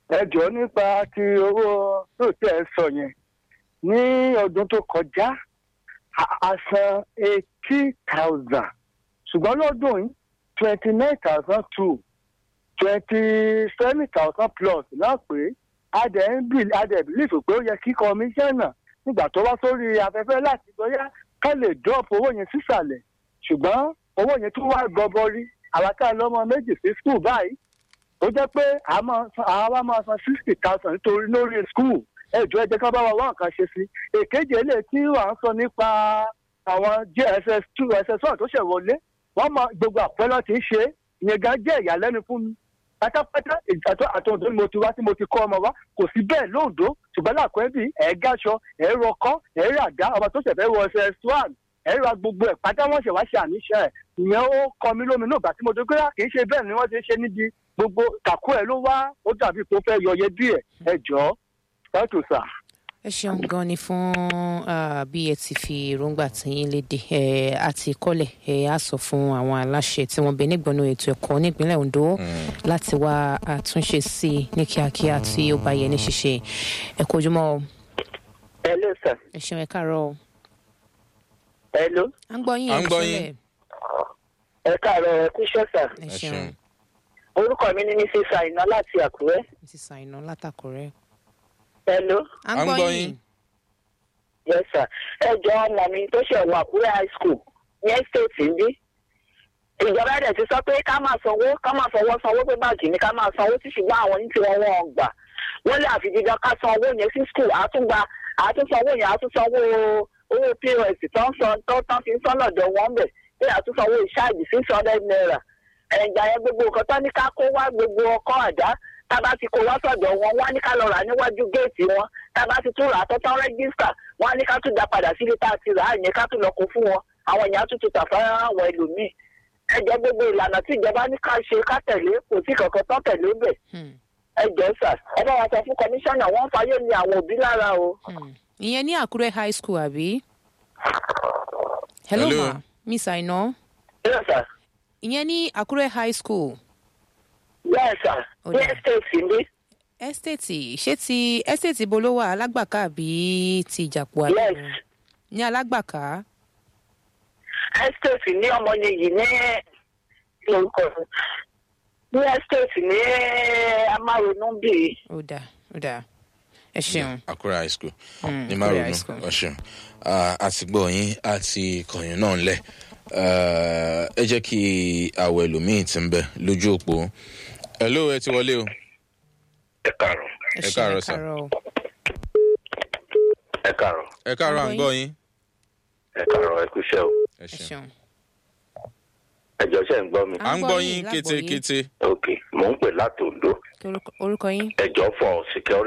ẹ jọ nípa ti owó tó tẹ ẹ sọ yẹn ní ọdún tó kọjá a- a san eighty thousand ṣùgbọ́n lọ́dún yìí twenty nine thousand two twenty seven thousand plus náà pé adẹ̀ ń bì adẹ̀ bìlífù pé ó yẹ kí kọmíṣánná nígbà tó wá sórí afẹ́fẹ́ láti bóyá ká lè drop owó yẹn sísàlẹ̀ ṣùgbọ́n owó yẹn tún wá gọbọrí àwa tá a lọ́mọ méjì sí skul báyìí ó jẹ́ pé a máa san- àwa máa san sixty thousand nítorí lórí skul ẹjọ́ ẹ jẹ́ ká bá wa wá nǹkan ṣe sí èkejì eléyìí tí wà ń sọ nípa àwọn jss two ss one tó ṣẹ̀ wọlé wọ́n mọ gbogbo àpẹẹrẹ tí ń ṣe ìyẹn gan jẹ́ ìyàlẹ́nu fún mi pátápátá àtọ àtọ̀dọ̀ ni mo ti wá tí mo ti kọ́ ọmọ wa kò sí bẹ́ẹ̀ lóòdó ṣùgbọ́n làkúrẹ́bì ẹ̀ gáṣọ ẹ̀ rọkọ́ ẹ̀ ràdá ọmọ tó ṣẹ̀fẹ̀ wọ ss one ẹ̀ ra gbogbo ẹ̀ pátá wọ́n ṣẹ̀ wá ṣe àníṣe ẹ̀ ìyẹn ó kọ mí lóminú ìgbà tí mo dé pé kì í ṣe bẹ́ẹ̀ ni wọ́n ti ń ṣe níbi gbogbo kàkú ẹ̀ ló wá ó dàbí pé ó fẹ́ yọyẹ díẹ̀ ẹ jọ̀ọ́ thank you sir. ẹ ṣeun gan ni fún ah, bí ẹ ti fi èròǹgbà tiyín léde ẹ àti kọlẹ ẹ á sọ fún àwọn aláṣẹ tí wọn bẹ nígbọnú ètò ẹkọ nípínlẹ ondo láti wá àtúnṣe sí i ní kíákíá tí ó bá yẹ ní ṣíṣe ẹ kó ojúmọ o hello sir ẹ ṣeun ẹ káàárọ o hello à ń gbọ yín À ẹ ń gbọ́ ṣẹlẹ yín. ẹ káàárọ̀ ẹ kú iṣẹ́ sir ẹ ẹ ṣeun ṣeun. orúkọ mi ní mrs àìná láti àkúrẹ́ mrs àìná látàkùrẹ hello à ń À ń gbọ gbọ́ yín yín. yes sir ẹ jọ ọmọ mi tó ṣe wọ àkúrẹ́ high school ní estate ń bí ìjọba ẹ̀dẹ̀ ti sọ pé ká máa sanwó ká máa fọwọ́ sanwó pé báàgì ni ká máa sanwó tí ṣùgbọ́n àwọn ní tiwọn wọn gbà wọ́n lé àfi dídán ká san owó yẹn sí school àtúngba àtúnsanwó yẹn àtúnsanwó owó pos tó ń san tó tán fi ń san lọ́dọ̀ wọn bẹ̀ pé àtúnsanwó ìṣáàjì six hundred naira ẹ̀ǹgbà yẹn gbogbo nǹkan tó ní ká kó wá gbogbo ọkọ̀ àdá tába ti kó wá sọ̀dọ̀ wọn wọ́n á ní ká lọ rà níwájú géètì wọn tába ti tún rà á tọ́tọ́ rẹ́gísítà wọ́n á ní ká tún dá padà sílé tá a ti rà á yẹn ká tún lọ kó fún wọn àwọn èèyàn á tún tún tà fún àwọn ẹlòmíì ẹjọ gbogbo ìlànà tí ìjọba ní ká ṣe ká tẹ̀lé kò sí kankan tán tẹ̀lé bẹ̀ Hmm, ẹjọ sà ẹ bá wa sọ fún kọmíṣánná wọn ń fayé ní àwọn òbí lára o. hmm. ìyẹn ní àkúrẹ high school àbí hello, Hello. ma miss àìná bẹ́ẹ̀ sà ìyẹn ní àkúrẹ high school bẹ́ẹ̀ sà Ó ní dáa. estate ní estate ṣé ti estate ibo ló wà alágbàká àbí ti ìjàpọ̀ àdúgbò yes ní alágbàká estate ní ọmọ yìí ní kí lorúkọ rẹ̀? ní estate ní amárònú bíi. ó dáa ó dáa ẹ ṣeun Akura high school Mm, ní Akure High márùn School. ọ̀ṣun àti gbọ́ yín àti kọ̀yìn náà ńlẹ̀ ẹ jẹ́ kí àwọ̀ ẹlòmíì ti ń bẹ lójú òpó hello ẹ ti wọlé o ẹ káàárọ̀ ẹ ẹ ṣeun káàárọ̀ ẹ sà. káàárọ̀ o. ẹ káàárọ̀ ẹ káàárọ̀ à ń Gbọ́ gbọ́ yín ẹ káàárọ̀ ẹ kú iṣẹ́ o ẹ ẹ ṣeun ṣeun ẹ jọ ṣe ń gbọ́ mi. à ń gbọ́ yín lágbọ̀ọ́yé. kétékété ok mò ń pè láti ondo Kí orúkọ- orúkọ yín ẹ jọ fọ security